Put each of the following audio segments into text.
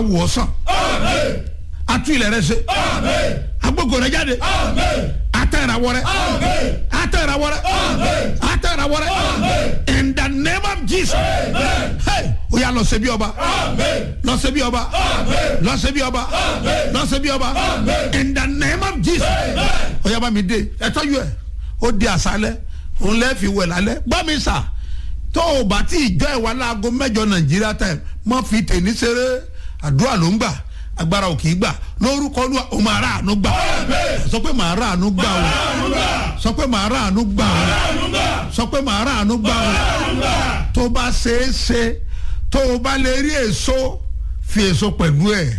wò ọ́ sàn atu ilẹ̀ rẹ ṣe agbógo rẹ jáde ata ìràwọ̀ rẹ ata ìràwọ̀ rẹ ata ìràwọ̀ rẹ in the name of jesus hey o yà lọ ṣe bí ọba lọ ṣe bí ọba lọ ṣe bí ọba lọ ṣe bí ọba in the name of jesus o yà bá mi dé ẹ tọ́jú ẹ ó di àṣálẹ́ òun lẹ́ẹ̀ fi wẹ̀ lálẹ́ gbọ́ mi sà tó o bá tí ìjọ ìwà láago mẹ́jọ nàìjíríà time mọ́ fi tèmi ṣeré àdúrà ló ń gbà agbára ò kì í gbà lórúkọ olúwa o máa rà àánú gbà sọ pé màá rà àánú gbà o sọ pé màá rà àánú gbà o sọ pé màá rà àánú gbà o tó bá ṣeé ṣe tó o bá lè rí èso fi èso pẹ̀lú ẹ̀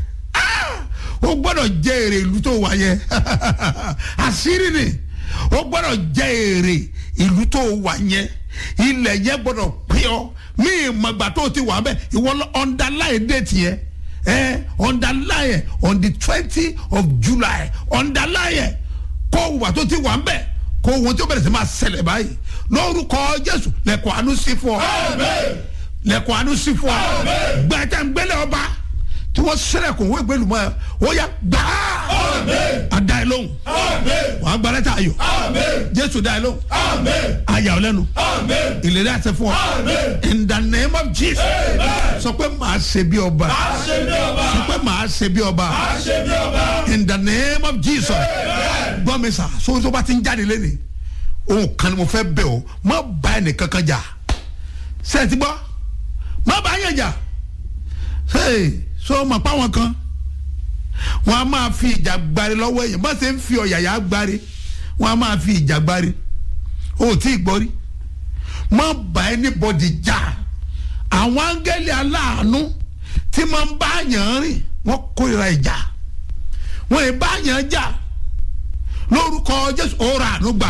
o gbọ́dọ̀ jẹ èrè ìlú tó wà yẹn àṣírí ni o gbọ́dọ̀ jẹ èrè ìlú tó wà yẹn ilẹ̀ yẹn gbọ́dọ̀ pín ọ mí ìmọ̀gbà tó ti wà bẹ́ẹ̀ ìwọ underline date yẹn ẹ underline on the twenty of july underline kó wà tó ti wà bẹ́ẹ̀ kó wọn tó bẹ̀rẹ̀ sí máa ṣẹlẹ̀ báyìí lórúkọ jésù lẹ́kọ̀ọ́ àánú sí fún ọ lẹ́kọ̀ọ́ àánú sí fún ọ gbẹ̀tẹ̀ ń gbẹ́lẹ̀ ọba tí wọ́n sẹ́lẹ̀kùn wọ́n gbẹ́lu mọ́ ẹ ó yà gbàá àdá ẹ lóhùn wàá gba lẹ́tà ayọ̀ jésù dá ẹ lóhùn ayà ọ lẹ́nu ìlérí àti fún ọ in the name of jesus sọ pé màá ṣe bí ọba sọ pé màá ṣe bí ọba in the name of jesus gbọ́ mi sà sọ́wọ́sọ́ bá ti ń jáde lẹ́nu òun kan ni mo fẹ́ bẹ̀ ọ́ má bá ẹnì kankan jà sẹ́ẹ̀tì gbọ́ má bá yẹn jà so mọ̀ pa wọn kan wọn a máa fi ìjà gbari lọ́wọ́ èèyàn bá ṣe ń fi ọ̀yàyà gbari wọn a máa fi ìjà gbari o ò tí ì gbọ́ rí má bá anybody jà àwọn áńgẹ́lì aláàánú tí máa ń bá yàn rìn wọ́n kórìíra ìjà wọ́n ì bá yàn jà lórúkọ jésù ọ̀rọ̀ àánú gbà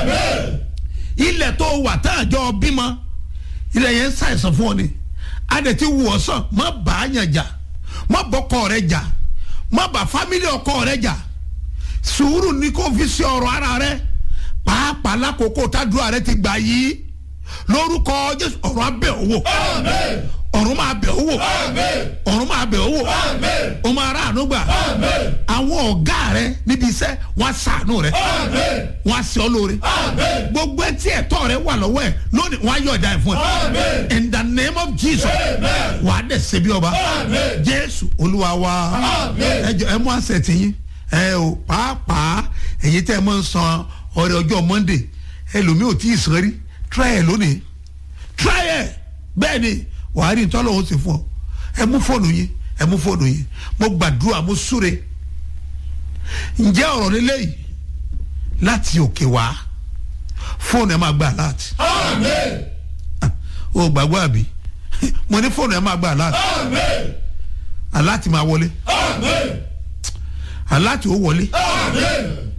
ilẹ̀ tó wà tá àjọ bímọ ilẹ̀ yẹn ń ṣàìsàn fún ọ ni adẹ̀ ti wù ọ́ sàn má bá yàn jà má bọ́kọ rẹ jà má bá fámílì ọkọ rẹ jà sùúrù ní kó fi ṣe ọ̀rọ̀ ara rẹ pàápàá lákòókò tádùá rẹ ti gbà yìí lórúkọ jésù ọ̀rọ̀ abẹ́ owó ọ̀run máa bẹ̀ owó ọ̀run máa bẹ̀ owó o máa rà àánú gbà àwọn ọ̀gá rẹ níbi iṣẹ́ wọ́n á sàánú rẹ wọ́n á ṣe ọ́ lóore gbogbo ẹtí ẹ̀tọ́ rẹ wà lọ́wọ́ ẹ̀ lónìí wọ́n á yọ̀ ọ̀dà ẹ̀ fún ẹ in the name of jesus wà á dẹ̀ ṣe bí ọba jésù olúwa wa ẹ jọ ẹ mú àṣẹ tìyín ẹ o pàápàá èyí tẹ́ ẹ mọ̀ ń san ọrẹ ọjọ́ monday ẹlòmíì ò tí ì sàn rí try ẹ lónìí try ẹ bẹ́ẹ̀ ni wàá rí ntọ́lọ́ ó sì fún ọ ẹ mú fóònù yín ẹ mú fóònù yín mo gbàdúrà mo súre ǹjẹ́ ọ̀rọ̀ lílé yìí láti òkè wá fóònù ẹ máa gba aláàtì o gbàgbọ́ àbí mo ní fóònù ẹ máa gba aláàtì aláàtì máa wọlé aláàtì ó wọlé